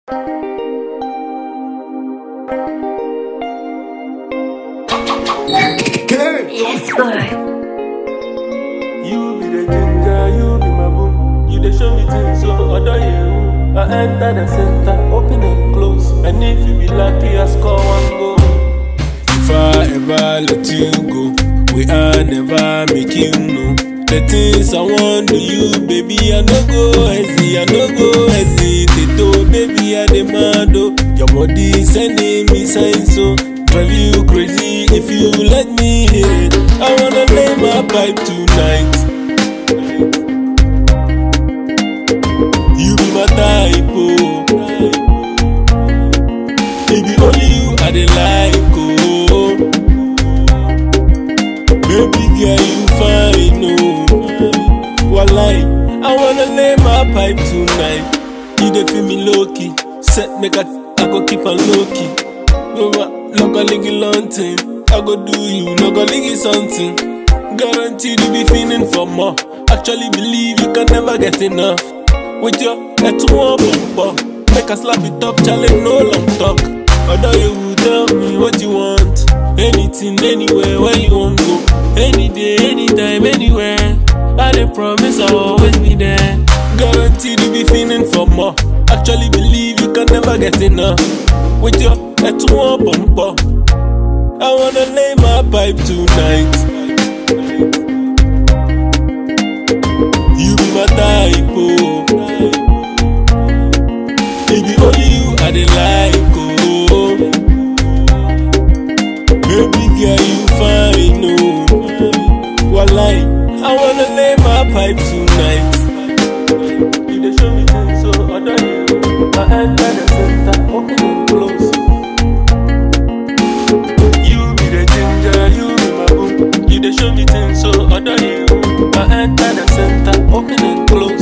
Yes, boy. You be the ginger, you be my boo. You dey show me things, so other you. I enter the center, open and close. And if you be lucky, I score one goal. If I ever let you go, we are never make you know. The things I want to you, baby, I no go hesitate, I no go hesitate, oh, baby, I demand, oh. Your body sending me signs, so drive you crazy if you let me hit it. I wanna lay my pipe tonight. You be my type, oh. Baby, only you I dey like, oh. Baby girl, you fine, oh. Walai, I wanna lay my pipe tonight. You dey feel me low key, set make I, I go keep on low key. No ma, no go ligi lunting. I go do you, no go ligi something. Guaranteed you be feeling for more. Actually believe you can never get enough. With your head to one bumper, make a slap it up, challenge no long talk. Although you will tell me what you want, anything, anywhere, where you want go, any day, anytime, anywhere. I dey promise I'll always be there. Guaranteed you be feeling for more. Actually believe you can never get enough. With your head to one bumper, I wanna lay my pipe tonight. You be my type, oh. Baby, only you I dey like, oh. Baby girl, you fine, oh. Walai, I wanna lay my pipe tonight. You dey show me things, so other you. I enter the center, open and close. You be the ginger, you be my boo. You dey show me things, so other you. I enter the center, open and close.